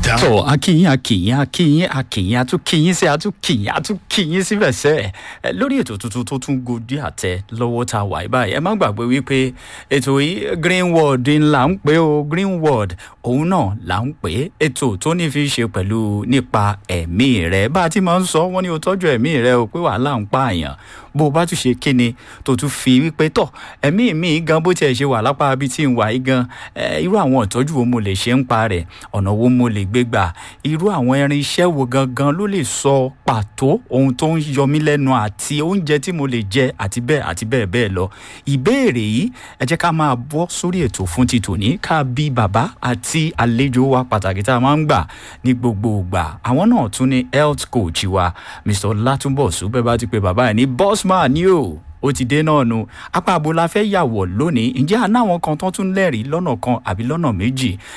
dáhùn. tó akínyìn akínyìn akínyìn akínyìn atúkínyìn sí atúkínyìn atúkínyìn síbẹ̀ sẹ́ ẹ lórí ètò tuntun tó tún gòdì àtẹ lọ́wọ́ tá a wà yìí báyìí ẹ má gbàgbé wípé ètò yìí green world ńlá ń pè ó green world òun náà là ń pè é ètò tó ní fi ṣe pẹ̀lú nípa ẹ̀mí rẹ bá a ti máa ń sọ wọ́n ní o tọ́jú ẹ̀mí rẹ o pé wàhálà ń pààyàn bó o bá tún ṣe kíni tó tún fi wípé tọ̀ ẹ̀mí mi gan bó tiẹ̀ ṣe wà lápá ibi tí ń wà yìí gan irú àwọn ìtọ́jú wo mo lè ṣe ń pa rẹ̀ ọ̀nà wo mo lè gbé gbà irú àwọn irin iṣẹ́ wo gangan ló lè sọ pàtó ohun tó ń yọ mí lẹ́nu àti oúnjẹ tí mo lè jẹ àti bẹ́ẹ̀ àti bẹ́ẹ̀ bẹ́ẹ̀ lọ ìbéèrè yìí ẹ jẹ́ ká máa bọ́ sórí ètò fún ti tòní ká bí bàbá àti àlejò wa pàtàkì tá a máa ń gbà ní gbogbo ìgbà àwọn náà tún ní health coach wa mr látúbọ̀sù bẹ́ẹ̀ bá ti pe bàbá ẹ̀ ní bossman ni o ó ti dé náà nu apá àbò la fẹ́ yàwọ̀ lónìí ǹjẹ́ àná àwọn kan tó tún lẹ́rìí lọ́nà kan àbí lọ́nà méjì